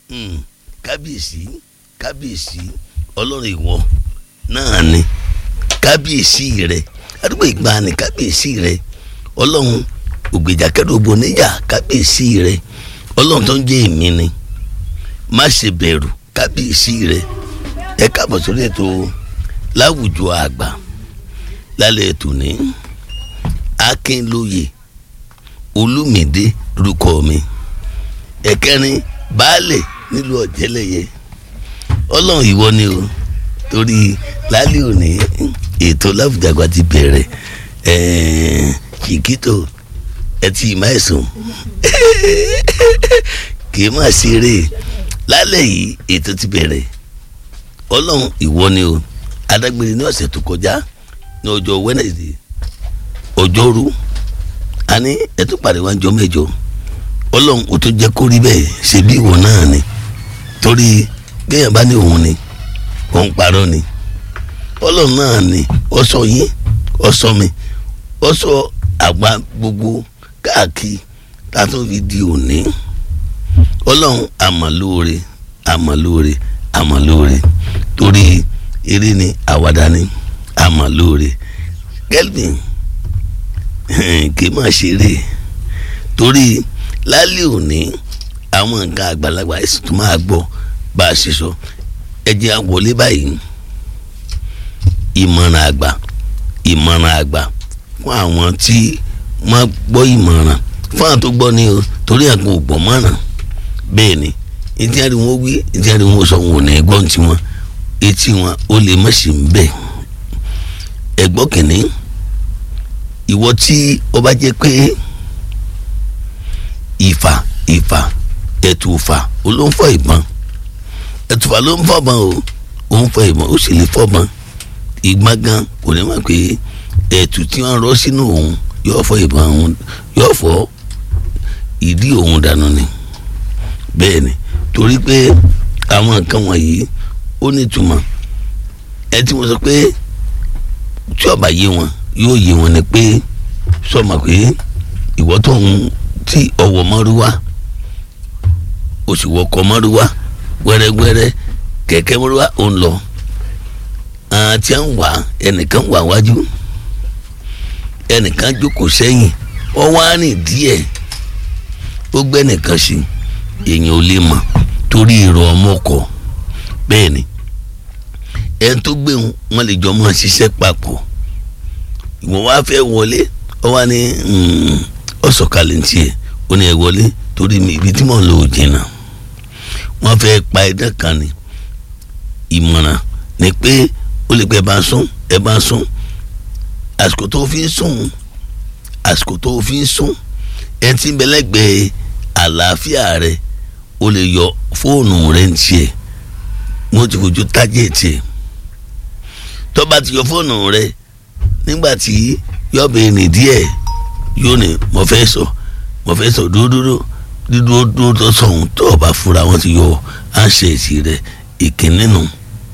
Mm, kábíyèsí kábíyèsí ọlọ́run ìwọ náà ni kábíyèsí rẹ àdúgbò ìgbàanì kábíyèsí rẹ ọlọ́run ògbèjà kẹ́rù níjà kábíyèsí rẹ ọlọ́run tó ń jẹ́ èmi ni má ṣe bẹ̀rù kábíyèsí rẹ ẹ káàbọ̀ sórí ètò láwùjọ àgbà lálẹ́ ètò ní akínlóye olúmídé lórúkọ mi ẹ̀kẹrin baálẹ̀ nílùú ọ̀jẹ̀lẹ̀yẹ ọlọ́run ìwọ ni o torí lálẹ́ òní ètò láwùjọ àgbà ti bẹ̀rẹ̀ kìkìtò ẹtì ìmáìsùn kì í má ṣeré lálẹ́ yìí ètò ti bẹ̀rẹ̀ ọlọ́run ìwọ ni o adágbére ní ọ̀sẹ̀ tó kọjá ní ọjọ́ Wednesday ọjọ́rú a ní ẹtú pàdé wá jọ mẹ́jọ ọlọ́run ò tó jẹ́ kó rí bẹ́ẹ̀ ṣe bí ìwọ náà ni torí kéèyàn bá ní òun ni òun parọ́ ni ọlọ́run náà ni ó sọ yín ó sọ mi ó sọ àgbà gbogbo káàkiri tá a tún fi di òní ọlọ́run àmọ̀lóore àmọ̀lóore àmọ̀lóore torí eré ni àwàdà ni àmọ̀lóore kelvin kì í má ṣeré torí lálẹ́ òní àwọn nǹkan àgbàlagbà ẹ̀sìn tó máa gbọ́ bá a ṣe sọ ẹ jẹ́ á wọlé báyìí ìmọ̀ràn àgbà ìmọ̀ràn àgbà fún àwọn tí wọ́n gbọ́ ìmọ̀ràn fún àwọn tó gbọ́ ni o torí àgbọn ò gbọ́ mọ̀ràn bẹ́ẹ̀ ni etí àrí wọn wí etí àrí wọn sọ wọn ò ní gbọ́n tí wọn etí wọn ó lè má ṣe ń bẹ̀ ẹ̀gbọ́n kìnní ìwọ tí ó bá jẹ́ pé ìfà ìfà ẹ̀tùfà olóńfọ̀ ìbọn ẹ̀tùfà ló ń fọ̀bọ̀n o ó ń fọ ìbọn ó sì lè fọ̀bọ̀n ìgbọ́n gan kò ní mọ̀ pé ẹ̀tù tí wọ́n rọ́ sínú òun yóò fọ ìbọn òun yóò fọ ìdí òun dànù ni bẹ́ẹ̀ ni torí pé àwọn nǹkan wọ̀nyí ó ní ìtumọ̀ ẹ tí mo sọ pé tí ó bá yé wọn yóò yé wọn ni pé sọmọ pé ìwọ tó ń tí ọwọ́ mọ́rúwá oṣù wọkọ̀ mọ́rúwá wẹ́rẹ́wẹ́rẹ́ kẹ̀kẹ́ mọ́rúwá ò ń lọ àwọn tí ń wà ẹnìkan wà wájú ẹnìkan jókòó sẹ́yìn wọ́n wá rìn díẹ̀ ó gbẹ́ nìkan sí èèyàn ò lè mọ̀ torí èrò ọmọkọ̀ bẹ́ẹ̀ ni ẹni tó gbé wọn lè jọ mọ́ ṣiṣẹ́ papọ̀ ìwọ̀n wá fẹ́ wọlé ọ wá ní ọ̀sọ̀kalẹ̀ ntí ẹ̀ ó ní ẹ wọlé torí mi ibi tí mò ń lò ó jìnnà wọ́n fẹ́ pa ẹ̀dá kan ní ìmọ̀ràn ni pé ó lè pẹ́ ẹ bá sún ẹ bá sún àsìkò tó fi ń sùn àsìkò tó fi ń sùn ẹ ti ń bẹ lẹ́gbẹ̀ẹ́ àlàáfíà rẹ o lè yọ fóònù rẹ ń tiẹ̀ wọ́n ti fojú tájẹ̀tì ẹ̀ tó bá ti yọ fóònù rẹ nígbà tí yọ̀bẹ̀ ní díẹ̀ yóò ní mo fẹ́ sọ mo fẹ́ sọ dúdúdú dídúró dúró tó sọ̀hún tó o bá fura wọ́n ti yọ àṣẹ̀tì rẹ ìkíní nù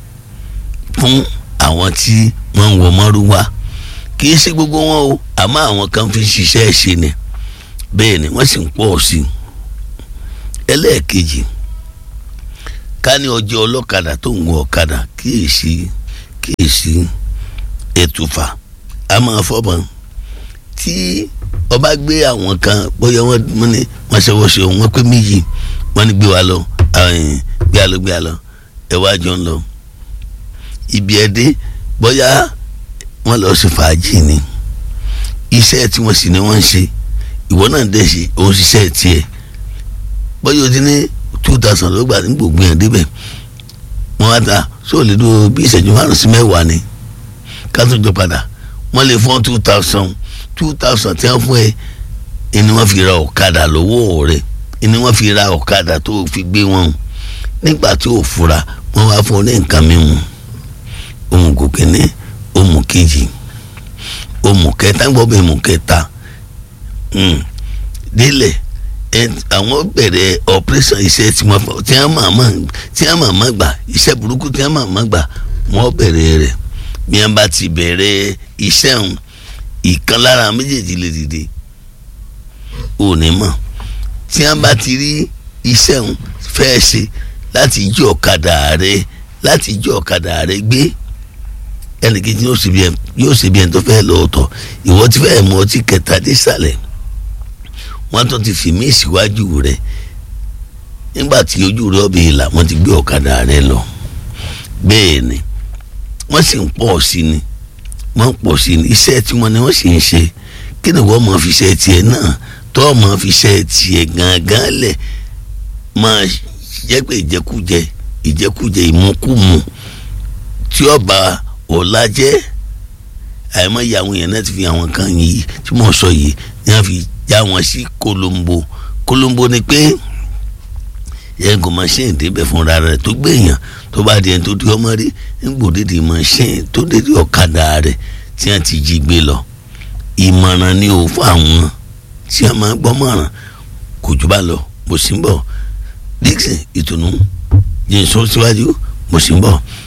fún àwọn tí wọ́n ń wọ mọ́rúwá kì í ṣe gbogbo wọn o àmọ́ àwọn kan fi ṣiṣẹ́ ṣe ni bẹ́ẹ̀ ni wọ́n sì ń pọ̀ sí i ẹlẹ́ẹ̀kejì ká ní ọjọ́ ọlọ́kadà tó ń wọ ọ̀kadà kíyèsí kíyèsí ẹ̀tùfà a máa fọ́bọ̀n tí ọba gbé àwọn kan bóyá wọ́n ní wọ́n ṣe wọ́ṣọ wọ́n pé méjì wọ́n ní gbé wa lọ gbé wa lọ gbé wa lọ ẹ wá jọ ń lọ ibi ẹ dé bóyá wọ́n lọ sí fàájì ni iṣẹ́ tí wọ́n sì ní wọ́n ń ṣe ìwọ náà dẹ̀ ṣe òun ṣiṣẹ́ tiẹ̀ bóyá o ti ní two thousand ló gbà ní gbogbo yẹn débẹ̀ wọ́n á ta sóò lè dúró bí ìṣẹ́jú márùn sí mẹ́wàá ni ká tó jọ padà wọ́n lè fún two thousand two thousand tí wọ́n fún ẹ ẹni wọ́n fi ra ọ̀kadà lọ́wọ́ rẹ̀ ẹni wọ́n fi ra ọ̀kadà tó fi gbé wọn nígbà tí ò fura wọ́n wá fún ọ ní nǹkan mímu ohun gòkè ní ohun kejì ohun kẹta ń gbọ́ bẹ́ẹ̀ ohun kẹta délẹ̀ àwọn bẹ̀rẹ̀ operation iṣẹ́ tí wọ́n tí wọ́n máa máa tí wọ́n máa máa gbà iṣẹ́ burúkú tí wọ́n máa máa gbà wọ́n bẹ̀rẹ̀ rẹ̀ bí wọ́n bá ti bẹ̀rẹ̀ iṣẹ́ òun ìkan lára méjèèjì lè dìde ò ní mọ̀ tí wọ́n bá ti rí iṣẹ́ òun fẹ́ ṣe láti jí ọ̀kadà rẹ láti jí ọ̀kadà rẹ gbé ẹnìkejì yóò ṣe bí ẹni yóò ṣe bí ẹni tó fẹ́ lọ́ọ̀tọ̀ ìwọ ti fẹ́ mọ ọtí kẹta dé sàlẹ̀ wọ́n tún ti fi mí síwájú rẹ nígbà tí ojú rẹ ọbẹ̀ ìlà wọ́n ti gbé ọ̀kadà rẹ lọ bẹ́ẹ̀ ni wọ́n sì ń pọ̀ sí ni wọ́n ń pọ̀ sí ni iṣẹ́ tí wọ́n ní wọ́n sì ń ṣe kí ni wọ́n máa fi ṣe tiẹ̀ náà tó máa fi ṣe tiẹ̀ gangan lẹ̀ máa jẹ́ pé ìjẹkújẹ ìjẹkújẹ ìmúkúmu tí ọba ọ̀la jẹ́ àìmọye àwọn èèyàn náà ti fi àwọn kan yìí tí mo sọ yìí ni wọ́n fi já wọn sí kolombo kolombo ni pé yẹn kò machine débẹ̀ fúnra rẹ̀ tó gbẹ̀yàn tó bá di ẹni tó di ọmọ rí nígbòdìdì machine tó dédé ọ̀kadà rẹ̀ tí wọ́n ti jí gbé lọ ìmọ̀ràn ni ò fún àwọn tí wọ́n máa gbọ́ mọ̀ràn kò jù bá lọ mo sì ń bọ̀ Dixon ìtùnú jẹ́ sọ síwájú mo sì ń bọ̀.